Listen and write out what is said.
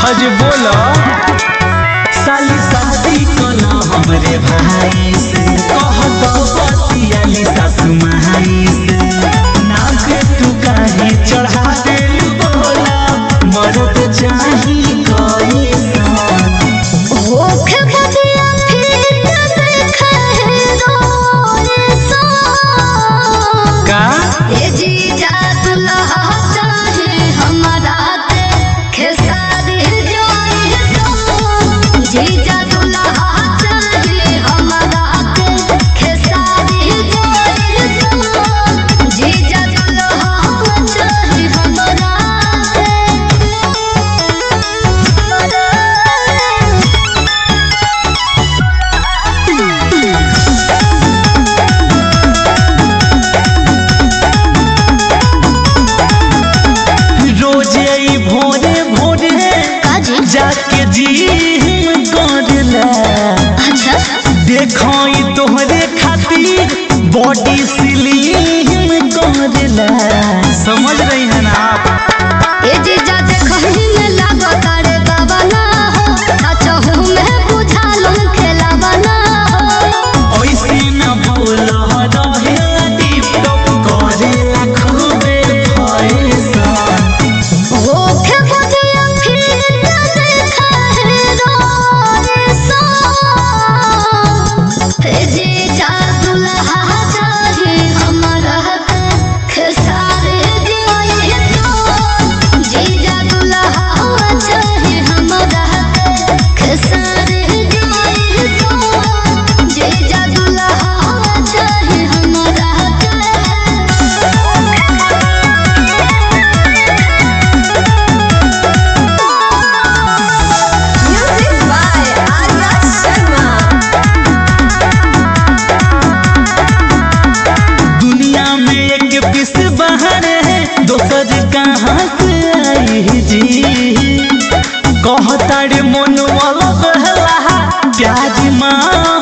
अजे बोला साली शादी कोना हमरे भाई से कहत बतियाली सासु माई से नाक तू काहे चढ़ा देल बोला मरद चाही कोई होखे बदिया फिर देखे रोए सो का ए जीजा दुल्हा चाहे हमारा के खेसारी जोई सो जीजा दुल्हा चाहे हमारा के खेसारी जोई सो जीजा दुल्हा चाहे हमारा रोज आई भोरे भोरे काजी जाके जी करला अच्छा देखो ई तोहरे खातिर बॉडी स्लिम करला समझ रही है ना आप ए जीजा देखहि में लागो तारे बाबा ना हो सचहु में बुझालो खेलावा ना हो ऐसे न बोल रहे टिप टॉप करे खूबे पैसा होखे बदिया फिर देखा है रोए सो ए जीजा दुल्हा चाहे हमारा के खेसारे जोई सो जीजा दुल्हा चाहे हमारा के खेसारे जोई सो जीजा दुल्हा चाहे हमारा Music by Arya Sharma. दुनिया में एक पीस बाहर है दोसर कहाँ से आई जी कहता रे मन वाला बहला प्याज माँ